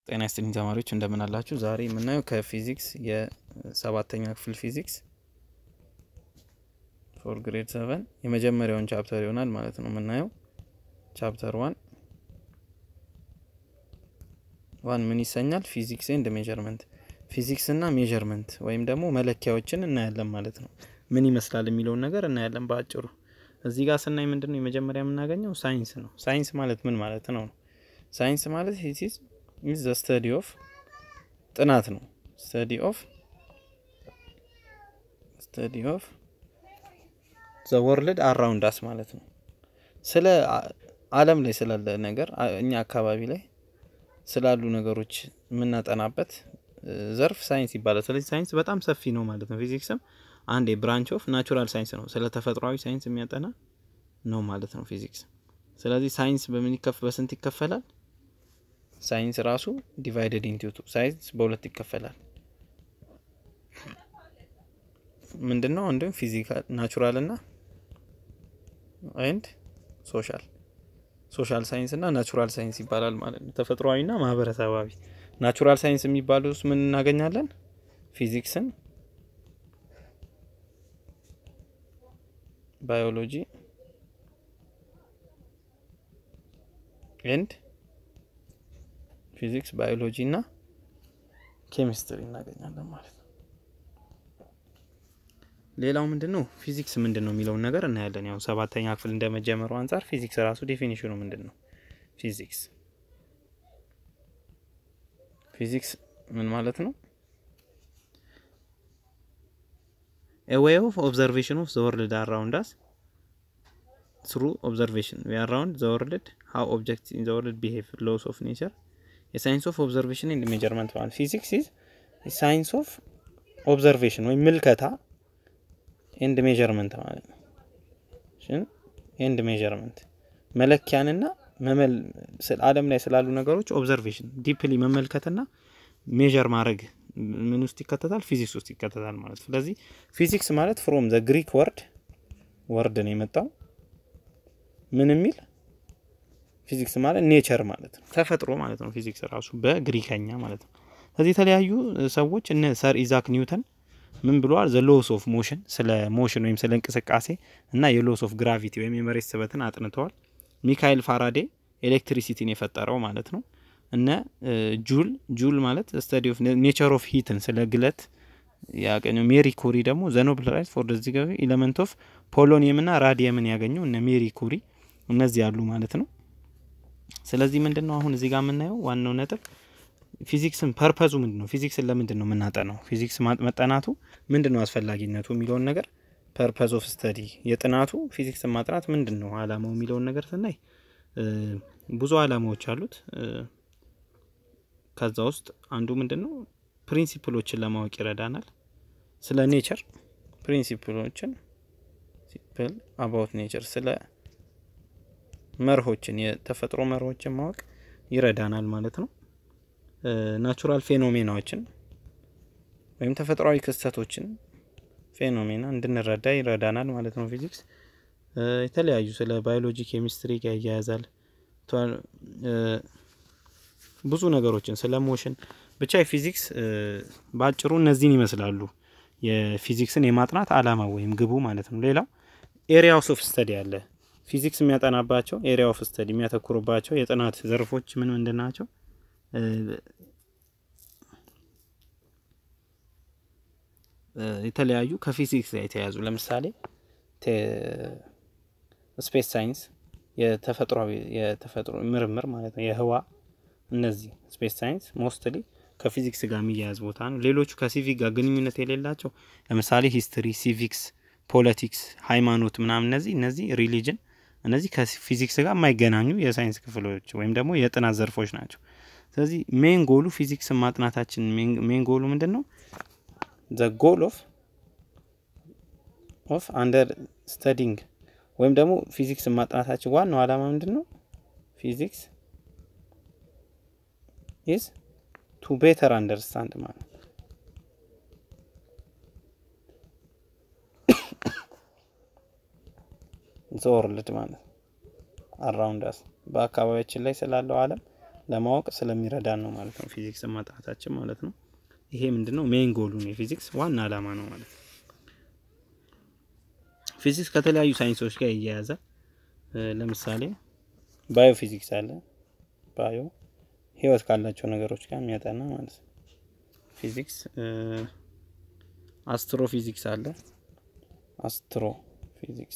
ጤና ይስጥልኝ ተማሪዎች እንደምን አላችሁ? ዛሬ የምናየው ከፊዚክስ የሰባተኛ ክፍል ፊዚክስ ፎር ግሬድ ሰቨን የመጀመሪያውን ቻፕተር ይሆናል ማለት ነው። የምናየው ቻፕተር ዋን ዋን ምን ይሰኛል? ፊዚክስ ኤንድ ሜዠርመንት ፊዚክስ እና ሜዠርመንት ወይም ደግሞ መለኪያዎችን እናያለን ማለት ነው። ምን ይመስላል የሚለውን ነገር እናያለን በአጭሩ። እዚህ ጋር ስናይ ምንድን ነው የመጀመሪያ የምናገኘው ሳይንስ ነው። ሳይንስ ማለት ምን ማለት ነው? ሳይንስ ማለት ኢዝ ዘ ስተዲ ኦፍ ጥናት ነው። ስተዲ ኦፍ ስተዲ ኦፍ ዘ ወርልድ አራውንድ አስ ማለት ነው። ስለ ዓለም ላይ ስላለ ነገር እኛ አካባቢ ላይ ስላሉ ነገሮች የምናጠናበት ዘርፍ ሳይንስ ይባላል። ስለዚህ ሳይንስ በጣም ሰፊ ነው ማለት ነው። ፊዚክስም አንድ የብራንች ኦፍ ናቹራል ሳይንስ ነው። ስለ ተፈጥሯዊ ሳይንስ የሚያጠና ነው ማለት ነው ፊዚክስ። ስለዚህ ሳይንስ በምን ይከፍ በስንት ይከፈላል? ሳይንስ ራሱ ዲቫይደድ ኢንቱ ቱ ሳይንስ በሁለት ይከፈላል። ምንድነው? አንዱ ፊዚካል ናቹራል እና ኤንድ ሶሻል ሶሻል ሳይንስ እና ናቹራል ሳይንስ ይባላል ማለት ነው። ተፈጥሯዊ እና ማህበረሰባዊ። ናቹራል ሳይንስ የሚባለው ውስጥ ምን እናገኛለን? ፊዚክስን፣ ባዮሎጂ ኤንድ ፊዚክስ ባዮሎጂ እና ኬሚስትሪ እናገኛለን ማለት ነው። ሌላው ምንድን ነው ፊዚክስ ምንድን ነው የሚለውን ነገር እናያለን። ያው ሰባተኛ ክፍል እንደመጀመሩ አንጻር ፊዚክስ ራሱ ዴፊኒሽኑ ምንድን ነው? ፊዚክስ ፊዚክስ ምን ማለት ነው? ኤ ዌይ ኦፍ ኦብዘርቬሽን ኦፍ ዘ ወርልድ አራውንድ አስ ትሩ ኦብዘርቬሽን ዊ አራውንድ ዘ ወርልድ ሃው ኦብጀክትስ ኢን ዘ ወርልድ ቢሄቭ ሎስ ኦፍ ኔቸር የሳይንስ ኦፍ ኦብዘርቬሽን ኤንድ ሜጀርመንት ማለት ፊዚክስ ኢዝ ሳይንስ ኦፍ ኦብዘርቬሽን ወይም ምልከታ ኤንድ ሜጀርመንት ማለት ነው። ኤንድ ሜጀርመንት መለኪያንና ዓለም ላይ ስላሉ ነገሮች ኦብዘርቬሽን ዲፕሊ መመልከትና ሜጀር ማድረግ ምን ውስጥ ይከተታል? ፊዚክስ ውስጥ ይከተታል ማለት ነው። ስለዚህ ፊዚክስ ማለት ፍሮም ዘ ግሪክ ወርድ ወርድ ነው የመጣው ምን የሚል ፊዚክስ ማለት ኔቸር ማለት ነው፣ ተፈጥሮ ማለት ነው። ፊዚክስ ራሱ በግሪከኛ ማለት ነው። ስለዚህ የተለያዩ ሰዎች እነ ሰር ኢዛክ ኒውተን ምን ብለዋል? ዘ ሎስ ኦፍ ሞሽን ስለ ሞሽን ወይም ስለ እንቅስቃሴ እና የሎስ ኦፍ ግራቪቲ ወይም የመሬት ስበትን አጥንተዋል። ሚካኤል ፋራዴ ኤሌክትሪሲቲን የፈጠረው ማለት ነው። እነ ጁል ጁል ማለት ስተዲ ኦፍ ኔቸር ኦፍ ሂትን ስለ ግለት ያገኘው። ሜሪ ኩሪ ደግሞ ዘ ኖብል ራይት ፎር ዚ ኤሌመንት ኦፍ ፖሎኒየም እና ራዲየምን ያገኘው እነ ሜሪ ኩሪ እነዚህ ያሉ ማለት ነው። ስለዚህ ምንድን ነው አሁን እዚህ ጋር የምናየው ዋናው ነጥብ ፊዚክስን ፐርፐዙ ምንድን ነው? ፊዚክስን ለምንድን ነው የምናጠናው? ፊዚክስ መጠናቱ ምንድን ነው አስፈላጊነቱ የሚለውን ነገር ፐርፐዝ ኦፍ ስተዲ የጥናቱ ፊዚክስን ማጥናት ምንድን ነው አላማው የሚለውን ነገር ስናይ ብዙ አላማዎች አሉት። ከዛ ውስጥ አንዱ ምንድን ነው ፕሪንሲፕሎችን ለማወቅ ይረዳናል። ስለ ኔቸር ፕሪንሲፕሎችን ሲምፕል አባውት ኔቸር ስለ መርሆችን የተፈጥሮ መርሆችን ማወቅ ይረዳናል ማለት ነው። ናቹራል ፌኖሜናዎችን ወይም ተፈጥሯዊ ክስተቶችን ፌኖሜና እንድንረዳ ይረዳናል ማለት ነው። ፊዚክስ የተለያዩ ስለ ባዮሎጂ፣ ኬሚስትሪ ጋር ያያያዛል። ብዙ ነገሮችን ስለ ሞሽን ብቻ የፊዚክስ በአጭሩ እነዚህን ይመስላሉ የፊዚክስን የማጥናት አላማ ወይም ግቡ ማለት ነው። ሌላው ኤሪያ ኦፍ ስተዲ አለ። ፊዚክስ የሚያጠናባቸው ኤሪያ ኦፍ ስተዲ የሚያተኩርባቸው የጥናት ዘርፎች ምን ምንድን ናቸው? የተለያዩ ከፊዚክስ ጋር የተያያዙ ለምሳሌ ስፔስ ሳይንስ የተፈጥሯዊ የተፈጥሮ ምርምር ማለት ነው፣ የህዋ እነዚህ ስፔስ ሳይንስ ሞስትሊ ከፊዚክስ ጋር የሚያያዝ ቦታ ነው። ሌሎቹ ከሲቪክ ጋር ግንኙነት የሌላቸው ለምሳሌ ሂስትሪ፣ ሲቪክስ፣ ፖለቲክስ፣ ሃይማኖት ምናምን እነዚህ እነዚህ ሪሊጅን እነዚህ ከፊዚክስ ጋር የማይገናኙ የሳይንስ ክፍሎች ወይም ደግሞ የጥናት ዘርፎች ናቸው። ስለዚህ ሜን ጎሉ ፊዚክስን ማጥናታችን ሜን ጎሉ ምንድን ነው? ዘ ጎል ኦፍ ኦፍ አንደር ስተዲንግ ወይም ደግሞ ፊዚክስን ማጥናታችን ዋናው ዓላማ ምንድን ነው? ፊዚክስ ኢዝ ቱ ቤተር አንደርስታንድ ማለት ዘ ወርልድ ማለት አራውንድ አስ በአካባቢያችን ላይ ስላለው ዓለም ለማወቅ ስለሚረዳን ነው ማለት ነው ፊዚክስ ማጥናታችን ማለት ነው። ይሄ ምንድነው ሜን ጎሉ ነው የፊዚክስ ዋና አላማ ነው ማለት ነው። ፊዚክስ ከተለያዩ ሳይንሶች ጋር ይያያዛል። ለምሳሌ ባዮ ፊዚክስ አለ። ባዮ ህይወት ካላቸው ነገሮች ጋር የሚያጠና ማለት ነው ፊዚክስ። አስትሮ ፊዚክስ አለ። አስትሮ ፊዚክስ፣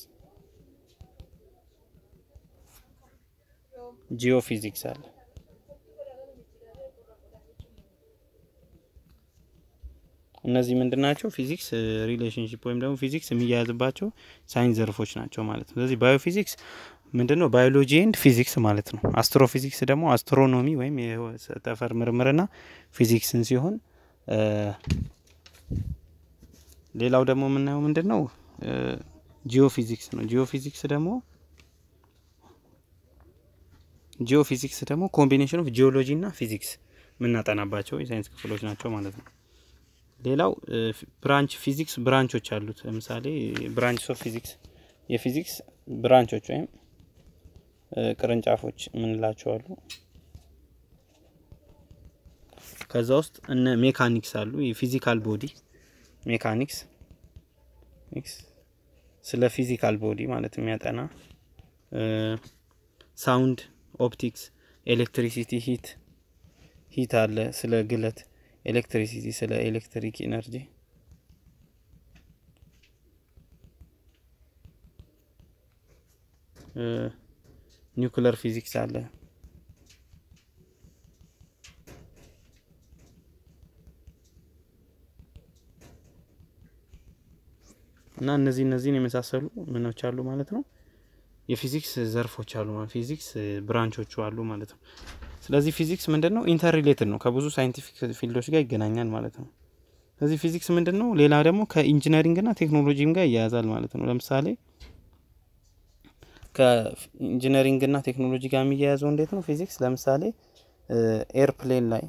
ጂኦ ፊዚክስ አለ። እነዚህ ምንድን ናቸው? ፊዚክስ ሪሌሽንሽፕ ወይም ደግሞ ፊዚክስ የሚያያዝባቸው ሳይንስ ዘርፎች ናቸው ማለት ነው። ስለዚህ ባዮ ፊዚክስ ምንድን ነው? ባዮሎጂ ኤንድ ፊዚክስ ማለት ነው። አስትሮ ፊዚክስ ደግሞ አስትሮኖሚ ወይም የጠፈር ምርምርና ፊዚክስን ሲሆን ሌላው ደግሞ የምናየው ምንድን ነው? ጂኦ ፊዚክስ ነው። ጂኦ ፊዚክስ ደግሞ ጂኦ ፊዚክስ ደግሞ ኮምቢኔሽን ኦፍ ጂኦሎጂ እና ፊዚክስ የምናጠናባቸው የሳይንስ ክፍሎች ናቸው ማለት ነው። ሌላው ብራንች ፊዚክስ ብራንቾች አሉት። ለምሳሌ ብራንች ኦፍ ፊዚክስ የፊዚክስ ብራንቾች ወይም ቅርንጫፎች የምንላቸው አሉ። ከዛ ውስጥ እነ ሜካኒክስ አሉ። የፊዚካል ቦዲ ሜካኒክስ ስለ ፊዚካል ቦዲ ማለት የሚያጠና ሳውንድ፣ ኦፕቲክስ፣ ኤሌክትሪሲቲ፣ ሂት ሂት አለ ስለ ግለት ኤሌክትሪሲቲ ስለ ኤሌክትሪክ ኢነርጂ ኒውክለር ፊዚክስ አለ። እና እነዚህ እነዚህን የመሳሰሉ ምኖች አሉ ማለት ነው። የፊዚክስ ዘርፎች አሉ ማለት ፊዚክስ ብራንቾቹ አሉ ማለት ነው። ስለዚህ ፊዚክስ ምንድን ነው? ኢንተር ሪሌትድ ነው፣ ከብዙ ሳይንቲፊክ ፊልዶች ጋር ይገናኛል ማለት ነው። ስለዚህ ፊዚክስ ምንድን ነው? ሌላ ደግሞ ከኢንጂነሪንግና ቴክኖሎጂም ጋር ይያያዛል ማለት ነው። ለምሳሌ ከኢንጂነሪንግና ቴክኖሎጂ ጋር የሚያያዘው እንዴት ነው? ፊዚክስ ለምሳሌ ኤርፕሌን ላይ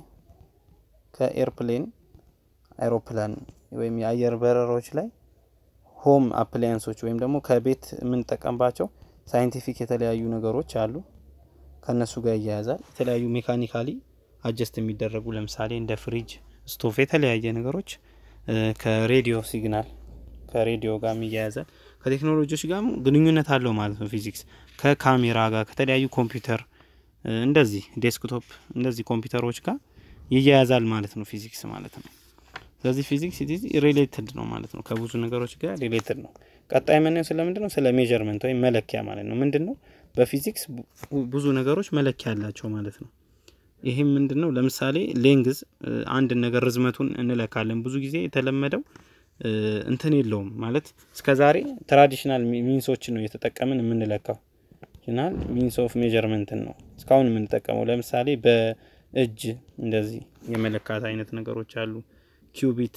ከኤርፕሌን አይሮፕላን ወይም የአየር በረሮች ላይ ሆም አፕላያንሶች ወይም ደግሞ ከቤት የምንጠቀምባቸው ሳይንቲፊክ የተለያዩ ነገሮች አሉ ከእነሱ ጋር ይያያዛል። የተለያዩ ሜካኒካሊ አጀስት የሚደረጉ ለምሳሌ እንደ ፍሪጅ፣ ስቶቭ የተለያየ ነገሮች ከሬዲዮ ሲግናል ከሬዲዮ ጋር ይያያዛል። ከቴክኖሎጂዎች ጋር ግንኙነት አለው ማለት ነው። ፊዚክስ ከካሜራ ጋር ከተለያዩ ኮምፒውተር እንደዚህ ዴስክቶፕ እንደዚህ ኮምፒውተሮች ጋር ይያያዛል ማለት ነው ፊዚክስ ማለት ነው። ስለዚህ ፊዚክስ ኢዝ ሪሌትድ ነው ማለት ነው። ከብዙ ነገሮች ጋር ሪሌትድ ነው። ቀጣይ የምናየው ስለምንድን ነው? ስለ ሜጀርመንት ወይም መለኪያ ማለት ነው። ምንድን ነው? በፊዚክስ ብዙ ነገሮች መለኪያ አላቸው ማለት ነው። ይህም ምንድን ነው? ለምሳሌ ሌንግዝ አንድ ነገር ርዝመቱን እንለካለን። ብዙ ጊዜ የተለመደው እንትን የለውም ማለት እስከ ዛሬ ትራዲሽናል ሚንሶችን ነው እየተጠቀምን የምንለካው። ናል ሚንስ ኦፍ ሜጀርመንትን ነው እስካሁን የምንጠቀመው። ለምሳሌ በእጅ እንደዚህ የመለካት አይነት ነገሮች አሉ። ኪዩቢት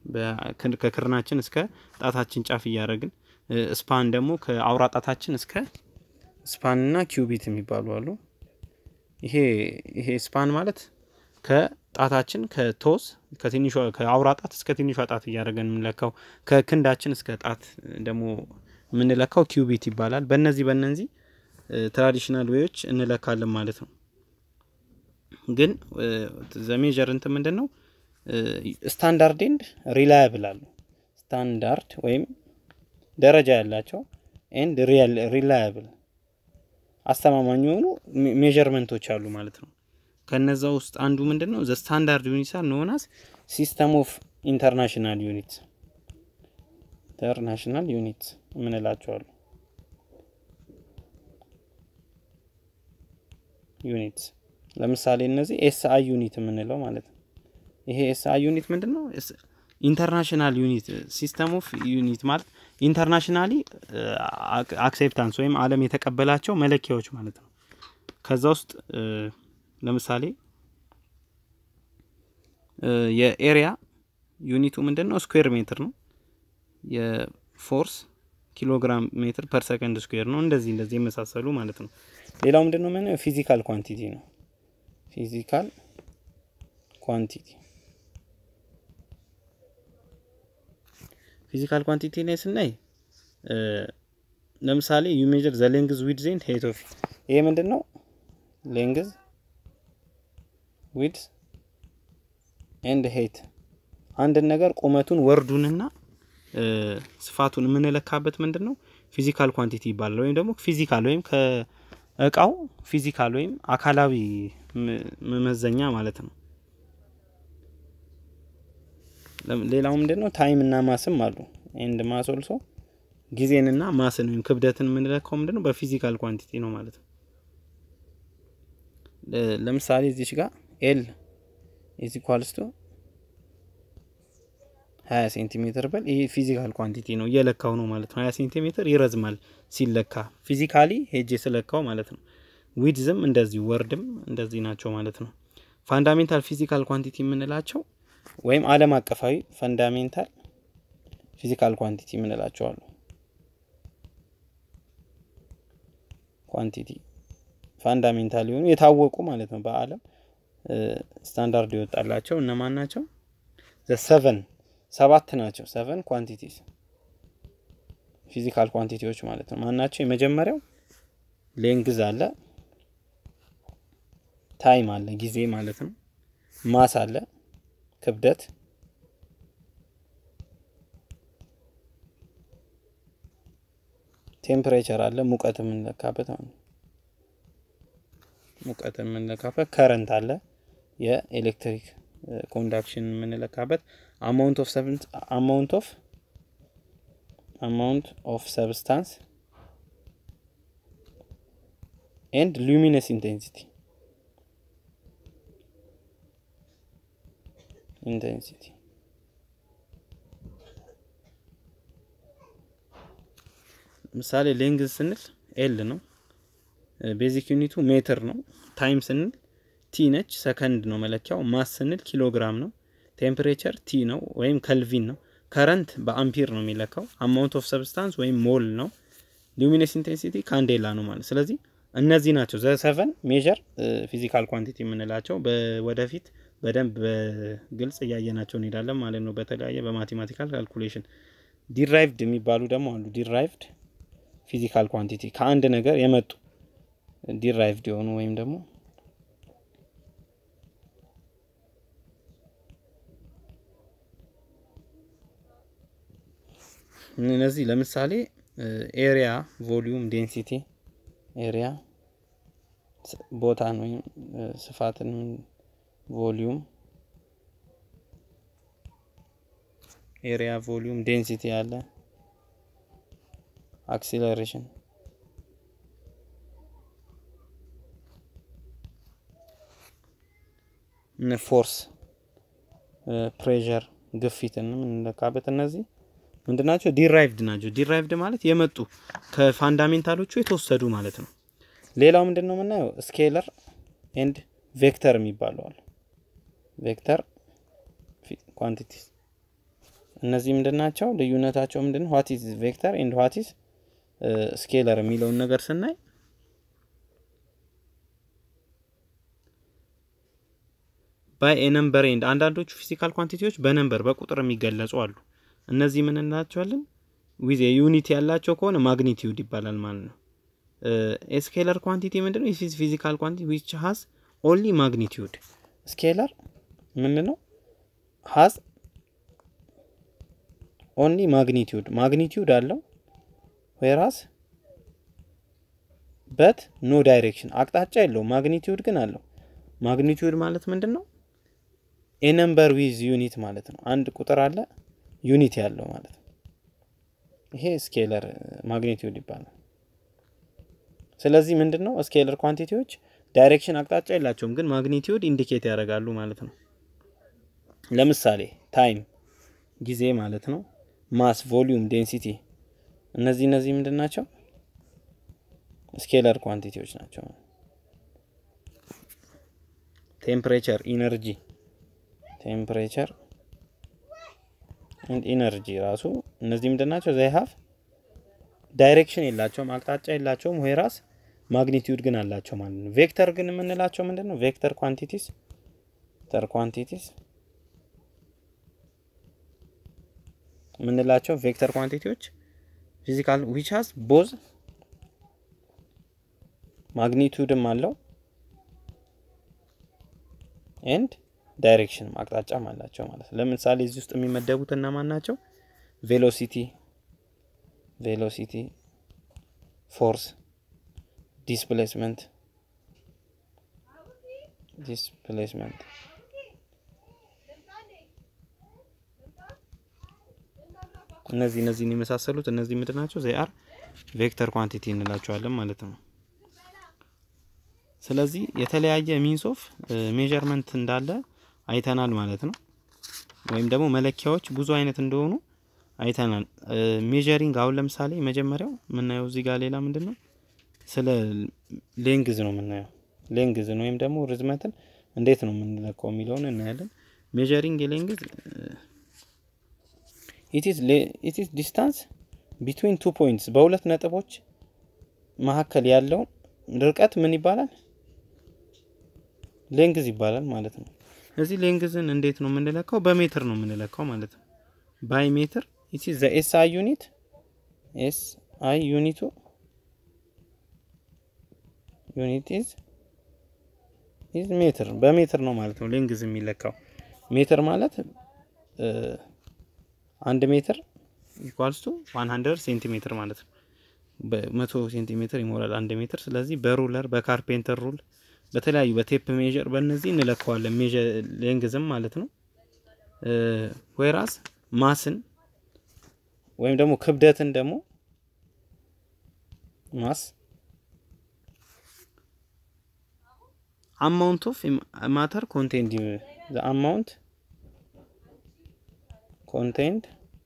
ከክርናችን እስከ ጣታችን ጫፍ እያደረግን፣ ስፓን ደግሞ ከአውራ ጣታችን እስከ ስፓን እና ኪዩቢት የሚባሉ አሉ። ይሄ ይሄ ስፓን ማለት ከጣታችን ከቶስ ከትንሿ ከአውራ ጣት እስከ ትንሿ ጣት እያደረገን የምንለካው፣ ከክንዳችን እስከ ጣት ደግሞ የምንለካው ኪዩቢት ይባላል። በእነዚህ በእነዚህ ትራዲሽናል ዌዎች እንለካለን ማለት ነው። ግን ዘሜጀር እንትን ምንድን ነው ስታንዳርድ ኤንድ ሪላያብል አሉ። ስታንዳርድ ወይም ደረጃ ያላቸው ኤንድ ሪላያብል አስተማማኝ የሆኑ ሜዠርመንቶች አሉ ማለት ነው። ከነዛ ውስጥ አንዱ ምንድን ነው? ዘ ስታንዳርድ ዩኒትስ አር ኖን አስ ሲስተም ኦፍ ኢንተርናሽናል ዩኒትስ ኢንተርናሽናል ዩኒትስ የምንላቸው አሉ። ዩኒትስ ለምሳሌ እነዚህ ኤስ አይ ዩኒት የምንለው ማለት ነው። ይሄ ኤስ አይ ዩኒት ምንድን ነው? ኢንተርናሽናል ዩኒት ሲስተም ኦፍ ዩኒት ማለት ኢንተርናሽናሊ አክሴፕታንስ ወይም ዓለም የተቀበላቸው መለኪያዎች ማለት ነው። ከዛ ውስጥ ለምሳሌ የኤሪያ ዩኒቱ ምንድን ነው? ስኩዌር ሜትር ነው። የፎርስ ኪሎግራም ሜትር ፐር ሰከንድ ስኩዌር ነው። እንደዚህ እንደዚህ የመሳሰሉ ማለት ነው። ሌላው ምንድን ነው? ምን ፊዚካል ኳንቲቲ ነው። ፊዚካል ኳንቲቲ ፊዚካል ኳንቲቲ ላይ ስናይ ለምሳሌ ዩ ሜጀር ዘ ሌንግዝ ዊድዝ ኤንድ ሄይት ኦፍ ይሄ ምንድን ነው? ሌንግዝ ዊድስ ኤንድ ሄይት አንድን ነገር ቁመቱን ወርዱንና ስፋቱን የምንለካበት ምንድን ነው ፊዚካል ኳንቲቲ ይባላል። ወይም ደግሞ ፊዚካል ወይም ከእቃው ፊዚካል ወይም አካላዊ መመዘኛ ማለት ነው። ሌላው ምንድን ነው ታይም እና ማስም አሉ። ኤንድ ማስ ኦልሶ ጊዜንና ማስን ወይም ክብደትን የምንለካው ምንድን ነው በፊዚካል ኳንቲቲ ነው ማለት ነው። ለምሳሌ እዚች ጋር ኤል ኢዝ ኢኳልስ ቱ 20 ሴንቲሜትር በል ይሄ ፊዚካል ኳንቲቲ ነው እየለካው ነው ማለት ነው። 20 ሴንቲሜትር ይረዝማል ሲለካ ፊዚካሊ ሄጄ ስለካው ማለት ነው። ዊድዝም እንደዚህ ወርድም እንደዚህ ናቸው ማለት ነው። ፋንዳሜንታል ፊዚካል ኳንቲቲ የምንላቸው ወይም ዓለም አቀፋዊ ፈንዳሜንታል ፊዚካል ኳንቲቲ የምንላቸው አሉ። ኳንቲቲ ፋንዳሜንታል የሆኑ የታወቁ ማለት ነው። በዓለም ስታንዳርድ ይወጣላቸው እነማን ናቸው? ዘ ሰቨን ሰባት ናቸው። ሰቨን ኳንቲቲስ ፊዚካል ኳንቲቲዎች ማለት ነው። ማን ናቸው? የመጀመሪያው ሌንግዝ አለ፣ ታይም አለ፣ ጊዜ ማለት ነው። ማስ አለ፣ ክብደት፣ ቴምፕሬቸር አለ፣ ሙቀት የምንለካበት ማለት ነው። ሙቀት የምንለካበት ከረንት አለ፣ የኤሌክትሪክ ኮንዳክሽን የምንለካበት አማውንት ኦፍ አማውንት ኦፍ አማውንት ኦፍ ሰብስታንስ ኤንድ ሉሚነስ ኢንቴንሲቲ ኢንቴንሲቲ ምሳሌ ሌንግዝ ስንል ኤል ነው። ቤዚክ ዩኒቱ ሜትር ነው። ታይም ስንል ቲ ነች፣ ሰከንድ ነው መለኪያው። ማስ ስንል ኪሎግራም ነው። ቴምፕሬቸር ቲ ነው ወይም ከልቪን ነው። ከረንት በአምፒር ነው የሚለካው። አማውንት ኦፍ ሰብስታንስ ወይም ሞል ነው። ሉሚነስ ኢንቴንሲቲ ካንዴላ ነው ማለት ስለዚህ እነዚህ ናቸው ዘ ሰቨን ሜጀር ፊዚካል ኳንቲቲ የምንላቸው። ወደፊት በደንብ በግልጽ እያየናቸው እንሄዳለን ማለት ነው። በተለያየ በማቴማቲካል ካልኩሌሽን ዲራይቭድ የሚባሉ ደግሞ አሉ። ዲራይቭድ ፊዚካል ኳንቲቲ ከአንድ ነገር የመጡ ዲራይቭድ የሆኑ ወይም ደግሞ እነዚህ ለምሳሌ ኤሪያ፣ ቮሊዩም፣ ዴንሲቲ ኤሪያ ቦታን ወይም ስፋትን፣ ቮሊዩም፣ ኤሪያ፣ ቮሊዩም፣ ዴንሲቲ አለ። አክሲለሬሽን ፎርስ፣ ፕሬዠር፣ ግፊትን የምንለካበት እነዚህ ምንድናቸው? ዲራይቭድ ናቸው። ዲራይቭድ ማለት የመጡ ከፋንዳሜንታሎቹ የተወሰዱ ማለት ነው። ሌላው ምንድን ነው የምናየው? ስኬለር ኤንድ ቬክተር የሚባሉ አሉ። ቬክተር ኳንቲቲስ እነዚህ ምንድን ናቸው? ልዩነታቸው ምንድን ነው? ዋት ኢዝ ቬክተር ኤንድ ዋት ኢዝ ስኬለር የሚለውን ነገር ስናይ ባይ ኤ ነምበር ኤንድ አንዳንዶቹ ፊዚካል ኳንቲቲዎች በነምበር በቁጥር የሚገለጹ አሉ። እነዚህ ምን እንላቸዋለን? ዊዝ ዩኒት ያላቸው ከሆነ ማግኒቲዩድ ይባላል ማለት ነው። ስኬለር ኳንቲቲ ምንድን ነው? ፊዚካል ኳንቲቲ ዊች ሀዝ ኦንሊ ማግኒቲዩድ። ስኬለር ምንድን ነው? ሀዝ ኦንሊ ማግኒቲዩድ ማግኒቲዩድ አለው ወይራስ በት ኖ ዳይሬክሽን አቅጣጫ የለውም። ማግኒቲዩድ ግን አለው። ማግኒቲዩድ ማለት ምንድን ነው? ኤ ነምበር ዊዝ ዩኒት ማለት ነው። አንድ ቁጥር አለ ዩኒት ያለው ማለት ነው። ይሄ ስኬለር ማግኒቲዩድ ይባላል። ስለዚህ ምንድን ነው ስኬለር ኳንቲቲዎች ዳይሬክሽን አቅጣጫ የላቸውም፣ ግን ማግኒቲዩድ ኢንዲኬት ያደርጋሉ ማለት ነው። ለምሳሌ ታይም ጊዜ ማለት ነው። ማስ፣ ቮሊዩም፣ ዴንሲቲ እነዚህ እነዚህ ምንድን ናቸው? ስኬለር ኳንቲቲዎች ናቸው። ቴምፕሬቸር፣ ኢነርጂ ቴምፕሬቸር ኢነርጂ ራሱ እነዚህ ምንድን ናቸው? ዘይ ሀፍ ዳይሬክሽን የላቸውም፣ አቅጣጫ የላቸውም፣ ወይ ራስ ማግኒቲዩድ ግን አላቸው ማለት ነው። ቬክተር ግን የምንላቸው ምንድን ነው? ቬክተር ኳንቲቲስ ተር ኳንቲቲስ የምንላቸው ቬክተር ኳንቲቲዎች ፊዚካል ዊች ሀዝ ቦዝ ማግኒቱድም አለው ኤንድ ዳይሬክሽን አቅጣጫም አላቸው ማለት ነው። ለምሳሌ እዚህ ውስጥ የሚመደቡት እነማን ናቸው? ቬሎሲቲ ቬሎሲቲ፣ ፎርስ፣ ዲስፕሌስመንት ዲስፕሌስመንት እነዚህ እነዚህን የመሳሰሉት እነዚህ ምንድን ናቸው? ዜ አር ቬክተር ኳንቲቲ እንላቸዋለን ማለት ነው። ስለዚህ የተለያየ ሚንስ ኦፍ ሜዠርመንት እንዳለ አይተናል ማለት ነው። ወይም ደግሞ መለኪያዎች ብዙ አይነት እንደሆኑ አይተናል። ሜዠሪንግ አሁን ለምሳሌ መጀመሪያው የምናየው እዚህ ጋር ሌላ ምንድን ነው? ስለ ሌንግዝ ነው የምናየው። ሌንግዝን ወይም ደግሞ ርዝመትን እንዴት ነው የምንለካው የሚለውን እናያለን። ሜዠሪንግ የሌንግዝ ኢት ኢዝ ዲስታንስ ቢትዊን ቱ ፖይንትስ በሁለት ነጥቦች መካከል ያለውን ርቀት ምን ይባላል? ሌንግዝ ይባላል ማለት ነው። እዚህ ሌንግዝን እንዴት ነው የምንለካው? በሜትር ነው የምንለካው ማለት ነው። ባይ ሜትር ኢት ኢዝ ዘ ኤስ አይ ዩኒት ኤስ አይ ዩኒቱ ዩኒት ኢዝ ኢዝ ሜትር በሜትር ነው ማለት ነው ሌንግዝ የሚለካው። ሜትር ማለት አንድ ሜትር ኢኳልስ ቱ 100 ሴንቲሜትር ማለት ነው። በመቶ ሴንቲሜትር ይሞላል አንድ ሜትር። ስለዚህ በሩለር በካርፔንተር ሩል በተለያዩ በቴፕ ሜዥር በእነዚህ እንለካዋለን ሜዥር ሌንግዝም ማለት ነው። ወይራስ ማስን ወይም ደግሞ ክብደትን ደግሞ ማስ አማውንት ኦፍ ማተር ኮንቴንድ ዘ አማውንት ኮንቴንድ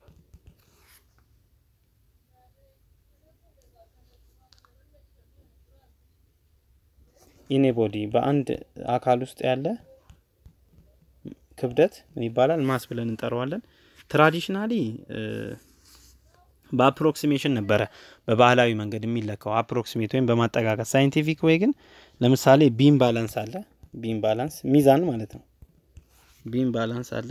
ኢኔ ቦዲ በአንድ አካል ውስጥ ያለ ክብደት ምን ይባላል? ማስ ብለን እንጠራዋለን። ትራዲሽናሊ በአፕሮክሲሜሽን ነበረ በባህላዊ መንገድ የሚለካው አፕሮክሲሜት ወይም በማጠጋጋት። ሳይንቲፊክ ወይ ግን ለምሳሌ ቢም ባላንስ አለ። ቢም ባላንስ ሚዛን ማለት ነው። ቢም ባላንስ አለ።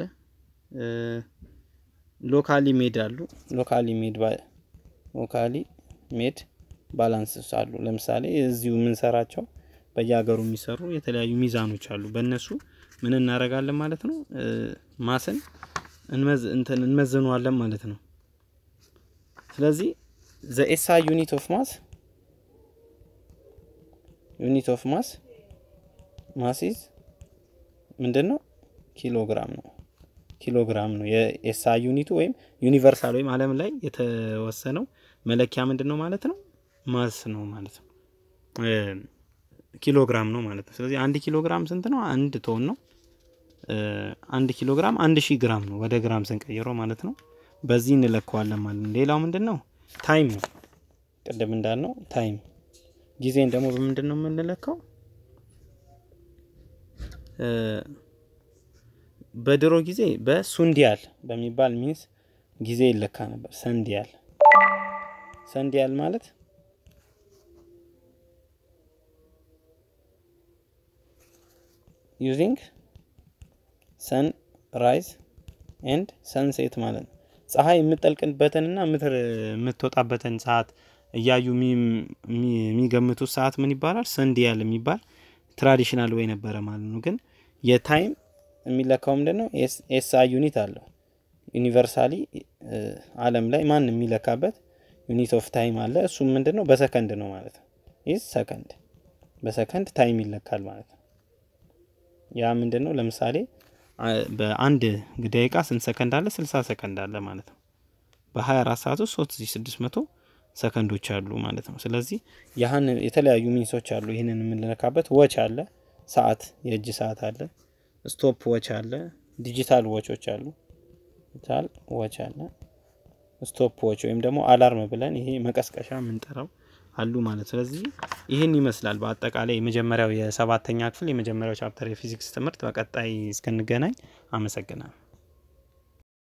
ሎካሊ ሜድ አሉ። ሎካሊ ሜድ ሎካሊ ሜድ ባላንስ አሉ። ለምሳሌ እዚሁ የምንሰራቸው በየሀገሩ የሚሰሩ የተለያዩ ሚዛኖች አሉ። በእነሱ ምን እናደርጋለን ማለት ነው? ማስን እንመዝነዋለን ማለት ነው። ስለዚህ ዘ ኤስአይ ዩኒት ኦፍ ማስ ዩኒት ኦፍ ማስ ማስ ኢዝ ምንድን ነው? ኪሎግራም ነው። ኪሎግራም ነው የኤስአይ ዩኒቱ ወይም ዩኒቨርሳል ወይም ዓለም ላይ የተወሰነው መለኪያ ምንድን ነው ማለት ነው? ማስ ነው ማለት ነው። ኪሎግራም ነው ማለት ነው። ስለዚህ አንድ ኪሎ ግራም ስንት ነው? አንድ ቶን ነው። አንድ ኪሎ ግራም አንድ ሺህ ግራም ነው ወደ ግራም ስንቀይረው ማለት ነው። በዚህ እንለካዋለን ማለት ነው። ሌላው ምንድን ነው? ታይም ነው። ቅድም እንዳልነው ታይም። ጊዜን ደግሞ በምንድን ነው የምንለካው? በድሮ ጊዜ በሱንዲያል በሚባል ሚንስ ጊዜ ይለካ ነበር። ሰንዲያል ሰንዲያል ማለት ዩዚንግ ሰን ራይዝ ኤንድ ሰንሴት ማለት ነው። ፀሐይ የምጠልቅበትንና የምትወጣበትን ሰዓት እያዩ የሚገምቱት ሰዓት ምን ይባላል? ሰንዲያል የሚባል ትራዲሽናል ወይ ነበረ ማለት ነው። ግን የታይም የሚለካው ምንድን ነው? ኤስአይ ዩኒት አለው። ዩኒቨርሳሊ ዓለም ላይ ማን የሚለካበት ዩኒት ኦፍ ታይም አለ። እሱም ምንድን ነው? በሰከንድ ነው ማለት ነው። ይህ ሰከንድ በሰከንድ ታይም ይለካል ማለት ነው። ያ ምንድን ነው? ለምሳሌ በአንድ ደቂቃ ስንት ሰከንድ አለ? ስልሳ ሰከንድ አለ ማለት ነው። በ24 ሰዓት ውስጥ 3600 ሰከንዶች አሉ ማለት ነው። ስለዚህ ያህን የተለያዩ ሚንሶች አሉ። ይህንን የምንለካበት ወች አለ፣ ሰዓት የእጅ ሰዓት አለ፣ ስቶፕ ወች አለ፣ ዲጂታል ወቾች አሉ። ዲጂታል ወች አለ፣ ስቶፕ ዎች ወይም ደግሞ አላርም ብለን ይሄ መቀስቀሻ የምንጠራው አሉ ማለት ስለዚህ ይህን ይመስላል በአጠቃላይ የመጀመሪያው የሰባተኛ ክፍል የመጀመሪያው ቻፕተር የፊዚክስ ትምህርት። በቀጣይ እስክንገናኝ አመሰግናለሁ።